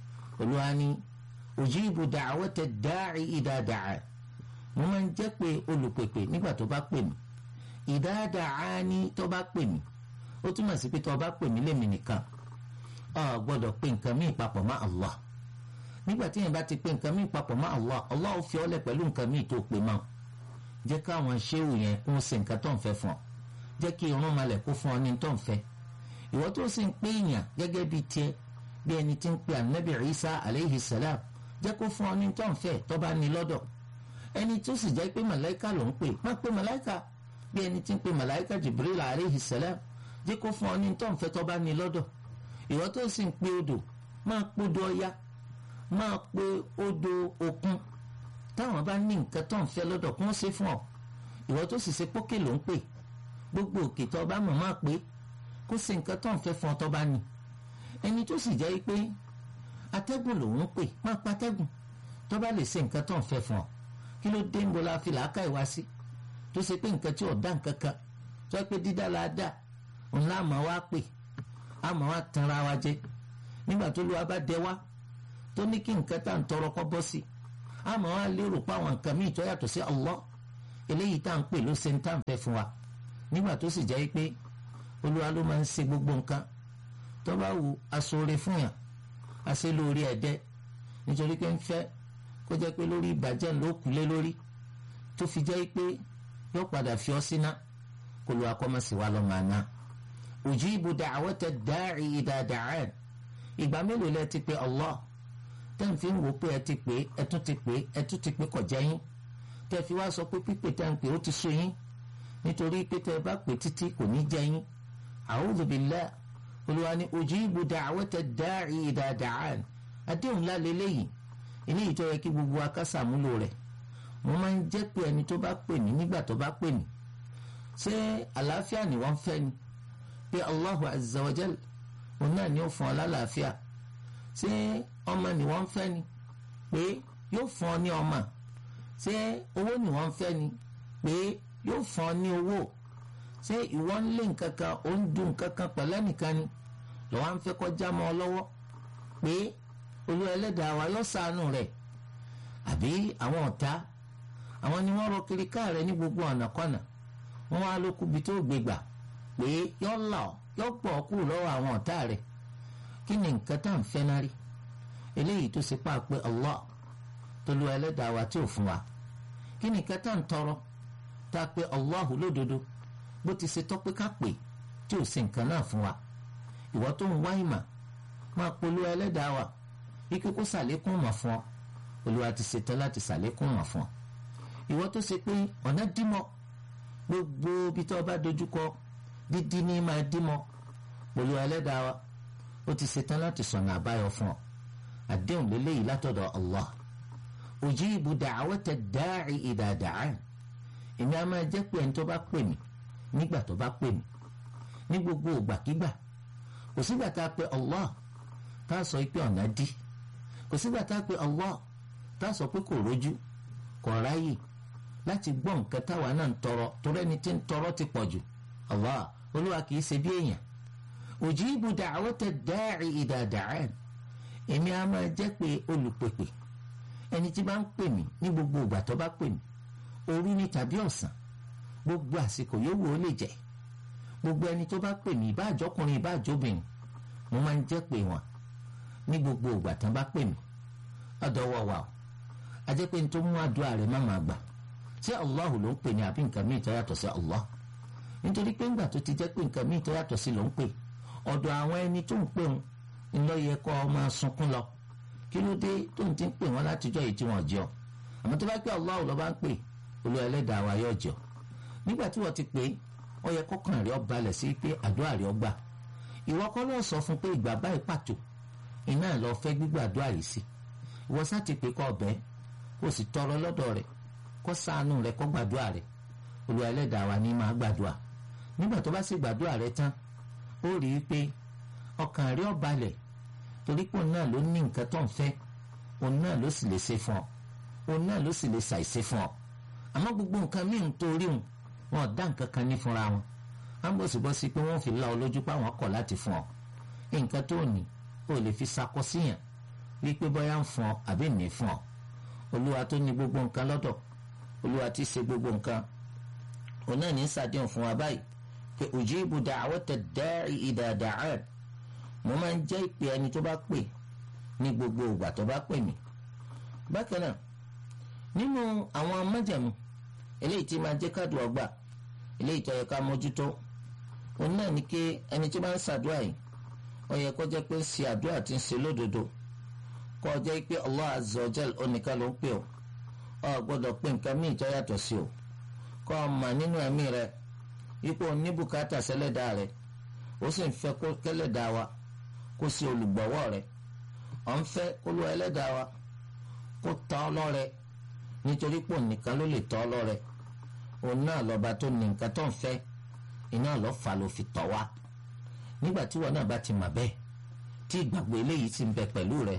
olúwa ni ujibu da'wata da'i idha da'a mo máa ń jẹ́ pé olùpèpè nígbà tó bá pè mí idha da'ani tó bá pè mí ó túmọ̀ sí pé tó bá pè mí lèmi nìkan o gbọ́dọ̀ pé nǹkan míì papọ̀ mọ́ Allah nígbà tí yẹn bá ti pé nǹkan míì papọ̀ mọ́ Allah Allah ó fi ọ́ lẹ̀ pẹ̀lú nǹkan míì tó pè mọ́ jẹ́ káwọn ṣéwù yẹn kó ṣe nǹkan tó ń fẹ́ fún ọ jẹ́ kí irun malẹ̀ kó fún ọ ní tó ń fẹ́ ìwọ tó sì ń pè èèyàn gẹ́gẹ́ bíi tiẹ̀ bí ẹni tí ń pe anabi Isa aleyhi salam jẹ́ kó fún ọ ní tó ń fẹ́ tó bá ní lọ́dọ̀ ẹni tó sì jẹ́ pé màláìka ló ń pè má pé màláìka bí ẹni tí ń pe màláìka Jibril aleyhi salam jẹ́ kó fún ọ ní tó ń fẹ́ tó bá ní lọ́dọ̀ ìwọ tó sì ń pe odò máa podò ọya máa pe odò òkun táwọn bá ní nǹkan tó ń fẹ́ lọ́dọ̀ kó ń ṣe fún ọ ìwọ tó sì ṣe pókè ló ń pè gbogbo òkè tó bá mọ̀ máa pé kó ṣe nǹkan tó ń fẹ́ fún ọ tó bá ní ẹni tó sì jẹ́ pé atẹ́gùn lòún pè máa pa atẹ́gùn tó bá lè ṣe nǹkan tó ń fẹ́ fún ọ kí ló dé ń bo la fi làákà ìwá sí tó ṣe pé nǹkan tí ò dá nǹkan kan tó yẹ pé dídá la dá òun láàmú wa pè àmọ́ wa tanra wa jẹ nígbà tó lu wa bá dẹ wá tó ní kí nǹkan tá à ń tọrọ kọ́ bọ́ sí àmọ́ wa lérò pé àwọn nǹkan míì tó yàtọ̀ sí Allah eléyìí tá à ń pè ló ṣe ń tá à ń fẹ́ fún wa nígbà tó sì jẹ́ pé olúwa ló máa ń ṣe gbogbo nǹkan tó bá wu aṣọre fún yàn àṣẹ lórí ẹ̀dẹ́ nítorí pé ń fẹ́ kó jẹ́ pé lórí ìbàjẹ́ ló kú lé lórí tó fi jẹ́ pé yóò padà fi ọ́ síná kó lu akọ́mọ̀sí wa lọ́ọ́ máa ná ujibu da'wata da'i idha da'an ìgbà mélòó lẹ ti pé Allah tẹ́ ń fi ń wò pé ẹ ti pé ẹ tún ti pé ẹ tún ti pé kọ̀ jẹ́ yín tẹ́ fi wá sọ pé pípé tẹ́ ń pè ó ti sú yín nítorí pé tẹ́ bá pè títí kò ní jẹ́ yín a'udhu billah olùwà ni ujibu da'wata da'i idha da'an àdéhùn ńlá lélẹ́yìn eléyìí tó yẹ kí gbogbo akásàmúlò rẹ̀ mo máa ń jẹ́ pé ẹni tó bá pè mí nígbà tó bá pè mí ṣé àlàáfíà ni wọ́n fẹ́ ni pé Allahu azza wa jal òun náà ni ó fún ọ lálàáfíà ṣé ọmọ ni wọ́n fẹ́ ni pé yóò fún ọ ní ọmọ ṣé owó ni wọ́n fẹ́ ni pé yóò fún ọ ní owó ṣé ìwọ ń lé nǹkan kan ó ń dùn nǹkan kan pẹ̀lẹ́ nìkan ni lọ́wọ́ ń fẹ́ kọjá mọ́ ọ lọ́wọ́ pé olú ẹlẹ́dàá wa yóò ṣàánú rẹ̀ àbí àwọn ọ̀tá àwọn ni wọ́n rọ kiri káà rẹ̀ ní gbogbo ọ̀nà kọ́nà wọ́n wá lókùbi tó gbégbà pé yọ́ là ọ́ yọ́ pọ̀ kúrò lọ́wọ́ àwọn ọ̀tá rẹ̀ kí ni nǹkan tá à ń fẹ́ náà rí eléyìí tó ṣe pa pé Allah tó lu ẹlẹ́dàá wa tí ò fún wa kí ni nǹkan tá à ń tọrọ tá a pé Allah lódodo bó ti ṣe tọ́ pé ká pè tí ò ṣe nǹkan náà fún wa ìwọ tó ń wá ìmọ̀ máa polú ẹlẹ́dàá wa ike kó ṣàlékún mọ̀ fún ọ Olúwa ti ṣetán láti ṣàlékún mọ̀ fún ọ ìwọ tó ṣe pé ọ̀nà dímọ̀ gbogbo ibi tó bá dojúkọ dídí ní máa dímọ̀ pẹ̀lú ẹlẹ́dàá wa ó ti ṣetán láti sọ̀nà àbáyọ fún ọ àdéhùn lélẹ́yìí látọ̀dọ̀ Allah ujibu da'wata da'i idha da'an èmi á máa jẹ́ pé ẹni tó bá pè mí nígbà tó bá pè mí ní gbogbo ògbàkígbà kò sígbà tá a pe Allah tá a sọ pé ọ̀nà dí kò sígbà tá a pe Allah tá a sọ pé kò rójú kò ráyè láti gbọ́ nǹkan táwa náà ń tọrọ torí ẹni tí ń tọrọ ti pọ̀ jù Allah olúwa kìí ṣe bí èèyàn ujibu da'wata da'i idha da'an èmi á máa jẹ́ pé olùpèpè ẹni tí bá ń pè mí ní gbogbo ìgbà tó bá pè mí òru ni tàbí ọ̀sán gbogbo àsìkò yòówù ó lè jẹ́ gbogbo ẹni tó bá pè mí ìbá àjọkùnrin ìbá àjọbìnrin mo máa ń jẹ́ pé wọn ní gbogbo ìgbà tán bá pè mí ọ̀dọ̀ wọ̀ wà ó a jẹ́ pé n tó mú àdúrà rẹ̀ má máa gbà ṣé Allahu ló ń pè ní àbí nǹkan míì tó yàtọ̀ sí Allah nítorí pé ńgbà tó ti jẹ́ pé nǹkan míì tó yàtọ̀ sí ló ń pè ọ̀dọ̀ àwọn ẹni tó ń pè ń lọ yẹ kó ọ máa sunkún lọ kí ló dé tó ń ti ń pè wọ́n látijọ́ yìí tí wọ́n jẹ́ ọ àmọ́ tó bá pé Allah ló bá ń pè olú ẹlẹ́dàá wa yóò jẹ́ ọ nígbà tí wọ́n ti pè ó yẹ kọ́kàn rẹ̀ ọ balẹ̀ sí pé àdúrà rẹ̀ ọ gbà ìwọ kọ́ ló sọ fún pé ìgbà báyìí pàtó iná lọ fẹ́ gbígbàdúrà yìí sí ìwọ sá ti pè kọ́ ọ̀bẹ kó sì tọrọ lọ́dọ̀ rẹ̀ kó ṣàánú rẹ̀ kó gbàdúrà rẹ̀ olú ẹlẹ́dàá wa ní máa gbàdúrà nígbà tó bá sì gbàdúrà rẹ̀ tán ó rí i pé ọkàn rẹ̀ ọ balẹ̀ torí pé òun náà ló ní nǹkan tó ń fẹ́ òun náà ló sì lè ṣe fún ọ òun náà ló sì lè ṣàìṣe fún ọ àmọ́ gbogbo nǹkan míì ń torí òun wọn ò dá nǹkan kan ní fúnra wọn á ń bọ̀sibọ́sí pé wọ́n fi la ọ lójú pé àwọn kọ̀ láti fún ọ nǹkan tó ní o lè fi sakọ síyàn wípé bóyá ń fún ọ àbí ní fún ọ olúwa tó ní gbogbo nǹkan lọ́dọ̀ olúwa tí ṣe gbogbo nǹkan òun náà ní sàdéhùn fún wa báyìí pé ujibu da'wata da'i idha da'an mo máa ń jẹ́ ìpè ẹni tó bá pè ní gbogbo ìgbà tó bá pè mí bákan náà nínú àwọn májẹ̀mú eléyìí tí máa jẹ́ kádùn ọgbà eléyìí tó yẹ ká mójútó òun náà ní kí ẹni tí bá ń ṣàdúrà yìí ó yẹ kó jẹ́ pé ń ṣe àdúrà tí ń ṣe lódodo kó jẹ́ pé Allah azza wa jal oníkan ló ń pè ọ́ ọ gbọ́dọ̀ pé nǹkan míì tó yàtọ̀ sí o kó o mà nínú ẹ̀mí rẹ ipò ní bùkátà sẹ́lẹ̀dá rẹ ó sì ń fẹ́ kó kẹ́lẹ̀dá wa kó sí olùgbọ̀wọ́ rẹ ọ̀ ń fẹ́ kó lọ ẹlẹ́dàá wa kó tọ́ ọ lọ́rẹ nítorí pò nìkan ló lè tọ́ ọ lọ́rẹ òun náà lọ́ba tó ní nǹkan tó ń fẹ́ iná lọ́ fà ló fi tọ́ wa nígbà tí wọn náà bá ti mà bẹ́ẹ̀ tí ìgbàgbọ́ eléyìí ti ń bẹ pẹ̀lú rẹ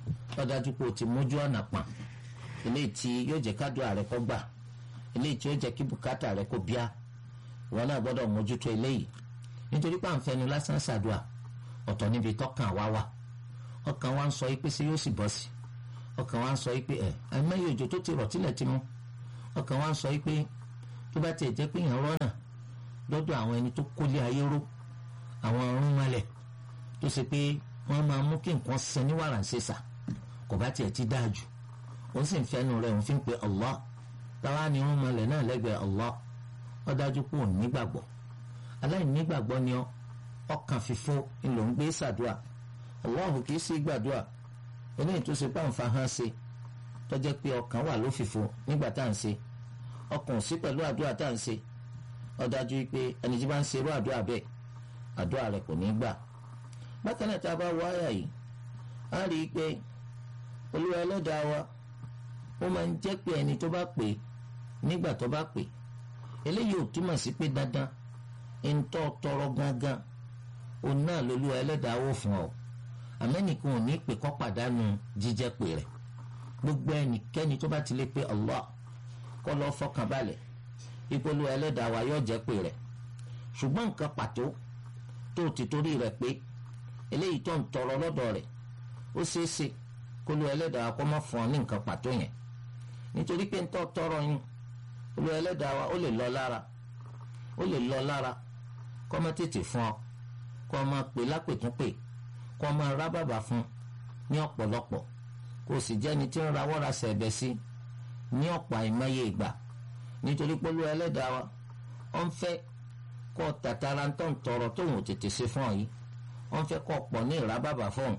ó dájú pé o ti mójú ọ̀nà pọ̀n eléyìí tí yóò jẹ́ kádùá rẹ kó gbà eléyìí tí yóò jẹ́ kí bùkátà rẹ kó bíá wọn náà gbọ́dọ̀ mójútó eléyìí nítorí pé à ń fẹnu lásán ṣàdúà ọ̀tọ̀ níbi tọ́kàn wá wà ọkàn wa ń sọ pé ṣé yóò sì bọ́ sí ọkàn wa ń sọ pé ẹ àìmọye òjò tó ti rọ̀ tílẹ̀ ti mú ọkàn wa ń sọ pé tó bá tiẹ̀ jẹ́ pé èèyàn rọ́nà lọ́dọ̀ àwọn ẹni tó kólé ayé ró àwọn ọ̀run malẹ̀ tó ṣe pé wọ́n máa mú kí nǹkan ṣe ní wàrà ṣèṣà kò bá tiẹ̀ ti dáa jù ó sì ń fẹ́nu rẹ̀ òun fi ń pe Allah táwa ni ọ̀run malẹ̀ náà lẹ́gbẹ̀ẹ́ Allah ó dájú pé òun nígbàgbọ́ aláìnígbàgbọ́ ni ọ ọkàn fífó ńlò ń gbé ṣàdúà Allahu kì í sí gbàdúà eléyìí tó ṣe pàǹfà hàn ṣe tó jẹ́ pé ọkàn wà lófìfo nígbà tá à ń ṣe ọkàn ò sí pẹ̀lú àdúrà tá à ń ṣe ó dájú pé ẹni tí bá ń ṣe irú àdúrà bẹ́ẹ̀ àdúrà rẹ̀ kò ní gbà bákan náà tá a bá wọ àyà yìí á rí i pé olúwa ẹlẹ́dàá wa ó máa ń jẹ́ pé ẹni tó bá pè nígbà tó bá pè eléyìí ò túmọ̀ sí pé dandan ń tọ́ tọrọ gángan òun náà lolúwa ẹlẹ́dàá wò fún ọ àmẹ́nìkan ò ní pè kọ́ pàdánù jíjẹ́ pè rẹ̀ gbogbo ẹnikẹ́ni tó bá ti lè pe Allah kọ́ lọ́ọ́ fọkàn balẹ̀ ìpolówó ẹlẹ́dàá wa yóò jẹ́ pè rẹ̀ ṣùgbọ́n nǹkan pàtó tó ti torí rẹ̀ pé eléyìí tó ń tọrọ lọ́dọ̀ rẹ̀ ó ṣeé ṣe kó lu ẹlẹ́dàá kó má fún ọ ní nǹkan pàtó yẹn nítorí pé ń tọ́ tọrọ yín olú ẹlẹ́dàá wa ó lè lọ lára ó lè lọ lára kó má tètè fún ọ kó o máa pè lápètúnpè kó o máa rábàbà fún ní ọ̀pọ̀lọpọ̀ kó o sì jẹ́ni tí ń rawọ́ ra sẹ̀bẹ̀ sí ní ọ̀pọ̀ àìmọye ìgbà nítorí pé olú ẹlẹ́dàá wa ó ń fẹ́ kó o tàtàrà ń tọ́ ń tọrọ tóun ò tètè ṣe fún ọ yìí ó ń fẹ́ kó o pọ̀ ní ìrábàbà fún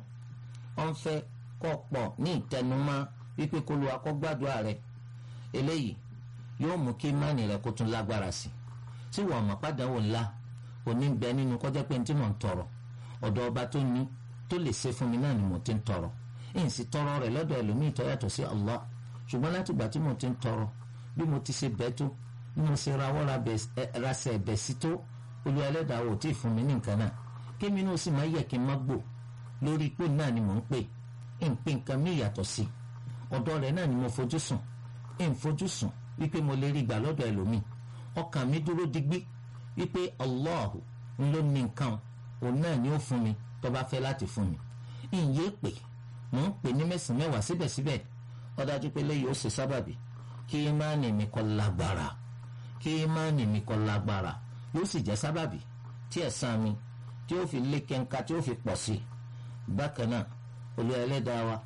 ọ ń fẹ́ kó o pọ̀ ní ìtẹnumọ́ wípé kó lu akọ́gbàdúrà rẹ eléyìí yóò mú kí mánì rẹ kó tún lágbára sí i tí wọ́n mọ̀ pàdánwò ńlá òní ń bẹ nínú kọjá pé tí mò ń tọrọ ọ̀dọ̀ ọba tó ní tó lè ṣe fún mi náà ni mo ti ń tọrọ èyí sì tọrọ rẹ lọ́dọ̀ ẹlòmíì tó yàtọ̀ sí Allah ṣùgbọ́n láti ìgbà tí mo ti ń tọrọ bí mo ti ṣe bẹ́ẹ̀ tó bí mo ṣe rawọ́ rasẹ̀ ẹ̀bẹ̀ sí tó olú ẹlẹ́dàá ò tí ì fún mi ní nǹkan náà kémi náà sì máa yẹ kí n má gbò lórí pé náà ni mò ń pè ń pè nǹkan mí ìyàtọ̀ sí ọ̀dọ̀ rẹ̀ náà ni mo fojú sùn ń fojú sùn wípé mo lè rí gbà lọ́dọ̀ ẹlòmíì ọkàn mi dúró digbí wípé Allah ń ló ní nǹkan òun náà ni ó fún mi tó bá fẹ́ láti fún mi ìyé pè mò ń pè ní mẹ́sàn-án mẹ́wàá síbẹ̀síbẹ̀ ó dájú pé lẹ́yìn ó ṣe sábàbí kí ìmánì mi kó lágbára kí ìmánì mi kó lágbára yóò sì jẹ́ sábàbí tí ẹ̀san mi tí ó fi lé kẹ́ńká tí ó fi pọ̀ sí i bákan náà olú ẹlẹ́dàá wa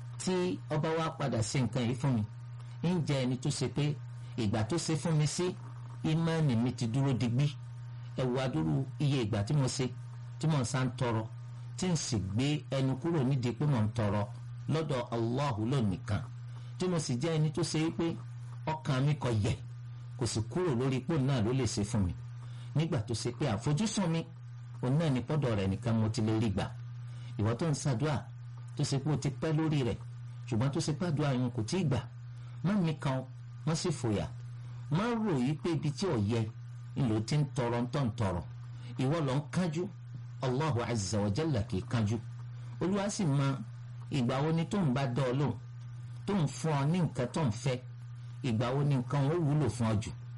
tí ọba wa padà sí nǹkan yìí fún mi ń jẹ́ ẹni tó ṣe pé ìgbà tó ṣe fún mi sí ìmánì mi ti dúró digbí ẹ̀wù adúrú iye ìgbà tí mo ṣe tí mo ń sá ń tọrọ tí n sì gbé ẹnu kúrò nídìí pé mo ń tọrọ lọ́dọ̀ Allahu lónìkan tí mo sì jẹ́ ẹni tó ṣe pé ọkàn mi kò yẹ̀ kò sì kúrò lórí ipò náà ló lè ṣe fún mi nígbà tó ṣe pé àfojúsùn mi òun náà ní pọ́dọ̀ rẹ̀ nìkan mo ti lè rí gbà ìwọ tó ń ṣàdúà tó ṣe pé o ti pẹ́ lórí rẹ̀ ṣùgbọ́n tó ṣe pé àdúrà yẹn kò tí ì gbà má mi kan má sì fòyà má rò yí pé ibi tí ò yẹ ìlò tí ń tọrọ ń tọ̀ ń tọrọ ìwọ lọ ń kájú Allahu azza wa jalla kì í kájú olúwa sì mọ ìgbà wo ni tó ń bá dọ́ ọ lóhùn tó ń fún ọ ní nǹkan tó ń fẹ́ ìgbà wo ni nǹkan ó wúlò fún ọ jù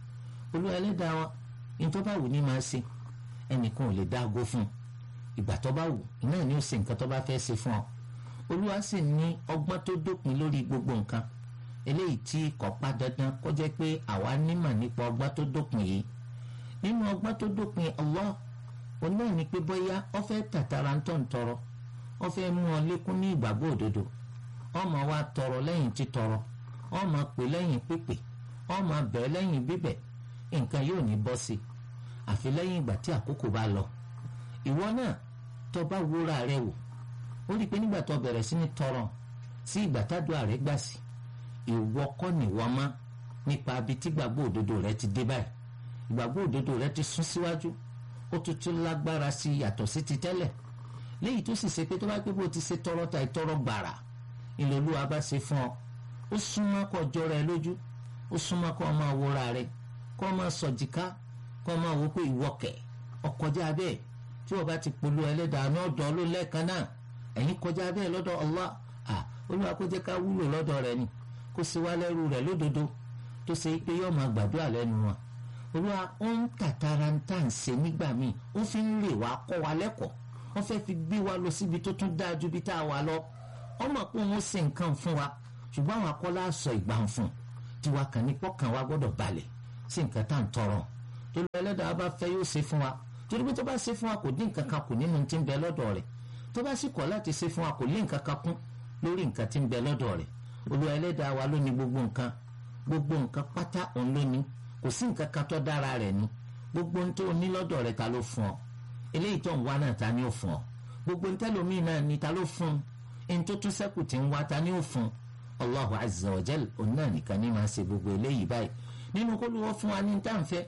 olúwa ẹlẹ́dàá wa nítorí bá wù ní máa ṣe ẹnìkan ò lè dá aago fún un ìgbà tó bá wù náà ni ó ṣe nǹkan tó bá fẹ́ ṣe fún ọ olúwa sì ní ọgbọ́n tó dópin lórí gbogbo nǹkan eléyìí tí kò pa dandan kó jẹ́ pé àwa nímọ̀ nípa ọgbọ́n tó dópin yìí nínú ọgbọ́n tó dópin Allah òun náà ni pé bóyá ó fẹ́ tàtàrà ń tọ̀ ń tọrọ ó fẹ́ mú ọ lékún ní ìgbàgbọ́ òdodo ọmọ wa tọrọ lẹ́yìn títọrọ ọmọ pè lẹ́yìn pípè ọmọ bẹ̀ lẹ́yìn bíbẹ̀ nǹkan yóò ní bọ́ sí i àfi lẹ́yìn ìgbà tí àkókò bá lọ ìwọ náà tó bá wúra rẹ wò ó rí i pé nígbà tó bẹ̀rẹ̀ sí ní tọrọ sí ìgbà tádùá rẹ gbà sí ìwọ kọ́ nìwọ mọ́ nípa abi tí gbàgbọ́ òdodo rẹ ti dé báyìí ìgbàgbọ́ òdodo rẹ ti sún síwájú ó tuntun lágbára sí yàtọ̀ sí ti tẹ́lẹ̀ léyìí tó sì ṣe pé tó bá pé bó ti ṣe tọrọ ta ìtọrọ gbàrà ìlòlúwa bá ṣe fún ọ ó súnmọ́ kó jọ rẹ lójú ó súnmọ́ kó máa wúra rẹ kó máa sọ̀jìká kó máa wò pé ìwọ́kẹ̀ ọkọjá bẹ́ẹ̀ tí wọ́n bá ti polú ẹlẹ́dàá ní ọ̀dọ́ ló lẹ́ẹ̀kan náà ẹ̀yin kọjá bẹ́ẹ̀ lọ́dọ̀ Allah à olúwa kó jẹ́ ká wúlò lọ́dọ̀ rẹ̀ ni kó sì wá lẹ́rú rẹ̀ lódodo tó ṣe pé yóò máa gbàdúrà lẹ́nu wọn olúwa ó ń tàtàrà ń tà ń ṣe nígbà míì ó fi ń rè wá kọ́ wa lẹ́kọ̀ọ́ wọ́n fẹ́ fi gbé wa lọ síbi tó tún dáa ju bí tá a wà lọ ọmọ pé òun ṣe nǹkan fún wa ṣùgbọ́n àwọn akọ́lá sọ ìgbà ń fún tiwa kàn ní pọ́kàn wa gbọ́dọ̀ balẹ̀ sí nǹkan tá à ń tọrọ tó lọ ẹlẹ́dàá bá fẹ́ yóò ṣe fún wa torí pé tó bá ṣe fún wa kò dín nǹkan kan kù nínú tí ń bẹ lọ́dọ̀ rẹ̀ tó bá sì kọ̀ láti ṣe fún wa kò lé nǹkan kan kún lórí nǹkan tí ń bẹ lọ́dọ̀ rẹ̀ olúwa ẹlẹ́dàá wa ló ní gbogbo nǹkan gbogbo nǹkan pátá òun ló ní kò sí nǹkan kan tó dára rẹ̀ ní gbogbo ohun tó ní lọ́dọ̀ rẹ̀ ta ló fún ọ eléyìí tó ń wá náà ta ni ó fún ọ gbogbo ohun tẹ́lómìn náà ni ta ló fún ohun tó tún sẹ́kù tí ń wá ta ni ó fún Allahu azza wa jal òun náà nìkan ní máa ṣe gbogbo eléyìí báyìí nínú kó ló wọ́n fún wa ní táǹfẹ́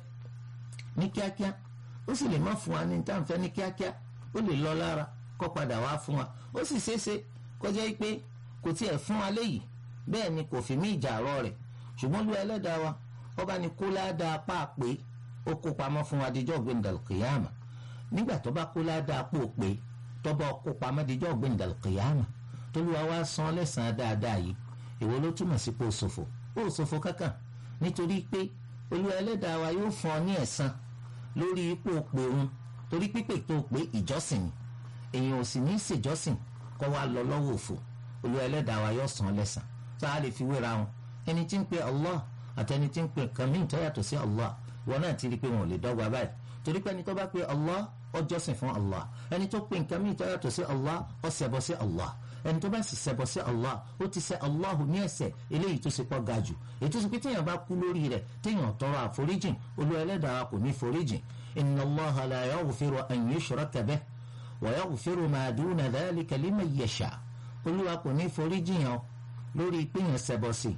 ní kíákíá ó sì lè má fún wa ní táǹfẹ́ ní kíákíá ó lè lọ lára kó padà wá fún wa ó sì ṣeéṣe kọjá pé kò tiẹ̀ fún wa léyìí bẹ́ẹ̀ ni kò fi mí ìjà àárọ̀ rẹ̀ ṣùgbọ́n lu ẹlẹ́dàá wa ọba ni kó ládàá páàpé ó kó pamọ́ fún wa díjọ́ gbẹ̀ndàlùkìyàmà nígbà tó bá kó ládàá pò pé tọ́ba kó pamọ́ díjọ́ gbẹ̀ndàlùkìyàmà tolúwa wá san lẹ́sàn-án dáadáa yìí èwo ló túmọ̀ sí pé ó ṣòfò ó ṣòfò kankan nítorí pé olúwa ẹlẹ́dàá wa yóò fún ọ ní ẹ̀san lórí ipò pé òun torí pípè tó pé ìjọsìn ni èèyàn ò sì ní í ṣèjọsìn kó wá lọ lọ́wọ́ òfò olúwa ẹlẹ́dàá wa yóò san lẹ́sàn tá a lè fi wéra wọn ẹni tí ń pe Allah àtẹni tí ń pe nǹkan míì tó yàtọ̀ sí Allah wọn náà ti rí i pé wọn ò lè dọ́gba báyìí torí pé ẹni tó bá pe Allah ó jọ́sìn fún Allah ẹni tó pe nǹkan míì tó yàtọ̀ sí Allah ó ṣẹbọ sí Allah ẹni tó bá sì ṣẹbọ sí Allah ó ti ṣẹ̀ Allah ní ẹ̀ṣẹ̀ eléyìí tó ṣe pọ̀ ga jù ètò ìsìnkú téèyàn bá kú lórí rẹ̀ téèyàn tọrọ àforíjìn Olúwa ẹlẹ́dàá kò ní foríjìn inna Allaha la yaghfiru an yushraka bihi wa yaghfiru ma duna dhalika liman yasha Olúwa kò ní foríjìn yàn lórí péyàn ṣẹbọ sí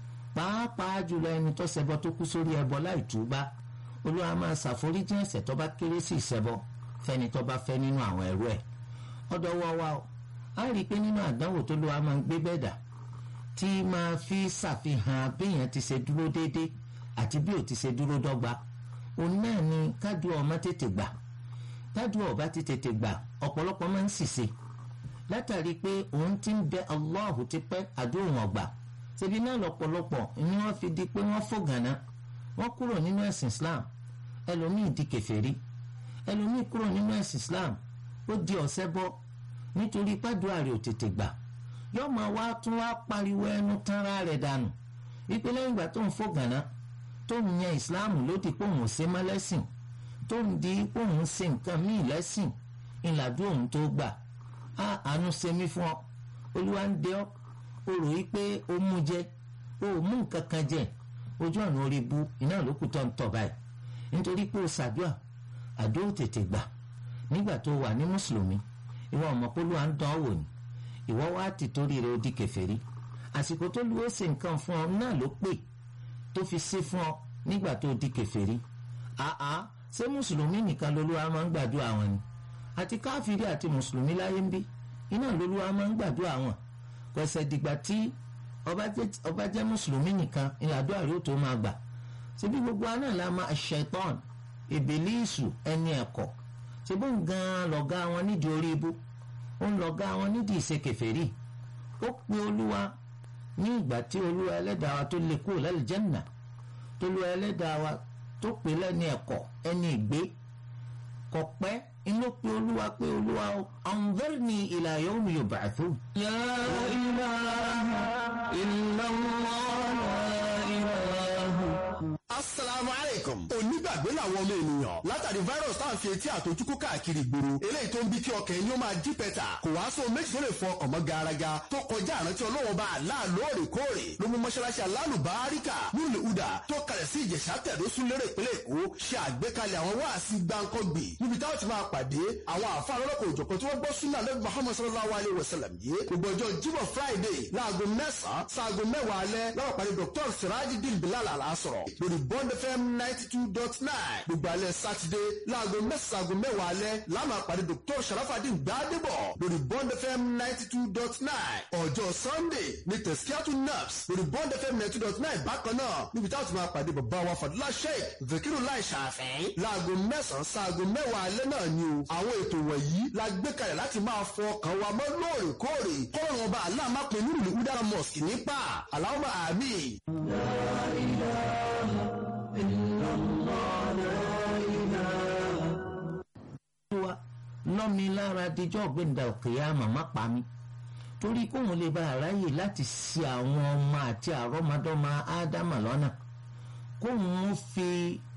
pàápàá jùlọ ẹni tó ṣẹbọ tó kú sórí ẹbọ láì túbá Olúwa máa ṣàforíjìn ẹ̀ṣẹ̀ tó bá kéré sí ìṣẹbọ fẹ́ni tó bá fẹ́ nínú àwọn ẹrú ẹ̀ ọ̀dọ̀ wọ wa o a rí i pé nínú àdánwò tó lọ́wọ́ máa ń gbé bẹ́ẹ̀ dà tí máa fi ṣàfihàn béèyàn ti ṣe dúró déédéé àti bí ò ti ṣe dúró dọ́gba òun náà ni kádùá ọmọ tètè gbà kádùá ọba ti tètè gbà ọ̀pọ̀lọpọ̀ máa ń ṣìṣe látàrí pé òun ti ń bẹ Allahu ti pẹ́ àdúrà ọ̀gbà ṣebí náà lọ́pọ̀lọpọ̀ ni wọ́n fi di pé wọ́n fògànà wọ́n kúrò nínú ẹ̀sìn Islam ẹlòmíì di kèfèrí ẹlòmíì kúrò nínú ẹ̀sìn Islam ó di ọ̀sẹ̀ bọ́ nítorí pàdúrà rẹ̀ ò tètè gbà yóò máa wá tún wá pariwo ẹnu tánra rẹ̀ dànù wípé lẹ́yìn ìgbà tó ń fògànà tó ń yan Islam lódì pé òun ò ṣe mọ́ lẹ́sìn tó ń di pé òun ṣe nǹkan míì lẹ́sìn ìlàdú òun tó gbà á àánú ṣe mí fún ọ olúwa ń dẹ ọ o rò yí pé o mú jẹ o ò mú nǹkan kan jẹ ojú ọ̀nà orí bu iná lókù tó ń tọ̀ báyìí nítorí pé o ṣàdúà àdó tètè gbà nígbà tó wà ní mùsùlùmí ìwọ ọmọ polú à ń dán wò ní ìwọ wá ti torí rẹ̀ ó di kèfèrí àsìkò tó lu ó ṣe nǹkan fún ọ náà ló pè tó fi ṣe fún ọ nígbà tó di kèfèrí àá ṣé mùsùlùmí nìkan lolúwa máa ń gbàdúrà wọn ni àti káfíìrì àti mùsùlùmí láyé ń bí iná lolúwa máa ń gbàdúrà wọn kò ṣe dìgbà tí ọba jẹ́ mùsùlùmí nìkan ìlàdúrà rẹ̀ ó tó máa gbà ṣebí gbogbo aná la máa ṣẹ̀tọ́n ìbílísù ẹni ẹ̀kọ́ ṣebí ń gan lọ̀gá wọn nídìí orí ibú ó ń lọ̀gá wọn nídìí ìṣekèfèrí ó pe olúwa ní ìgbà tí olúwa ẹlẹ́dàá wa tó lè kúrò lálùjánnà tó lu ẹlẹ́dàá wa tó pè lẹ́ni ẹ̀kọ́ ẹni ìgbé kò pẹ́ inú pé olúwa pé olúwa o anzirni ila yawmi yub'athun. la ilaha illallah la ilaha. asalaamu aleykum onígbàgbé làwọn ọmọ ènìyàn látàrí virus tá à ń fi etí àtọjúkú káàkiri ìgboro eléyìí tó ń bí kí ọkàn ẹni ó máa jí pẹ̀tà kò wá sóhun méjì tó lè fọ ọkàn mọ́ garaga tó kọjá àrántí ọlọ́wọ́n bá àlá lóòrèkóòrè ló mú mọ́ṣáláṣí alálùbáríkà nílùú ìhùdà tó kalẹ̀ sí ìjẹ̀ṣà tẹ̀dó súnlérè ìpínlẹ̀ èkó ṣe àgbékalẹ̀ àwọn wáàsí gbáǹkọ́gbì níbi táwọn ti máa pàdé àwọn àfa lọ́lọ́kọ̀ òjọ̀kan tí wọ́n gbọ́ súnà lẹ́gbẹ̀ẹ́ Muhammad sallallahu alayhi wa sallam yìí gbogbo ọjọ́ jíbọ̀ friday láago mẹ́sàn-án sáago mẹ́wàá alẹ́ lọ́wọ́ pàdé dr sirajidin bilal alasọ̀rọ̀ lórí bond fm ninety two dot nine gbogbo alẹ́ sátidé láago mẹ́sàn-án mẹ́wàá alẹ́ láàmà pàdé dr sharafadin gbadebo lórí bond fm ninety two dot nine ọjọ́ sunday ní tẹ̀síkíátù naps lórí bond fm ninety two dot nine bákan náà níbi táwọn ti máa pàdé bàbá wa fàdúrà sheik zakiru lai ṣàfẹ́ láago mẹ́sàn-án sáago mẹ́wàá alẹ́ náà ni o àwọn ètò wọ̀nyí la gbé kalẹ̀ láti máa fọ ọkàn wa mọ́ lóòrèkóòrè kọ́rọ̀ ọba aláàmápẹ̀ nínú ìlú udara mosque nípa aláwọ̀ àmì. wa lọ́mi lára dijọ́ gbẹ̀ndà òkèèyà màmá pa mi torí kóun lè bá aráyè láti ṣì àwọn ọmọ àti àrọ́mọdọ́mọ ádámà lọ́nà kóun fi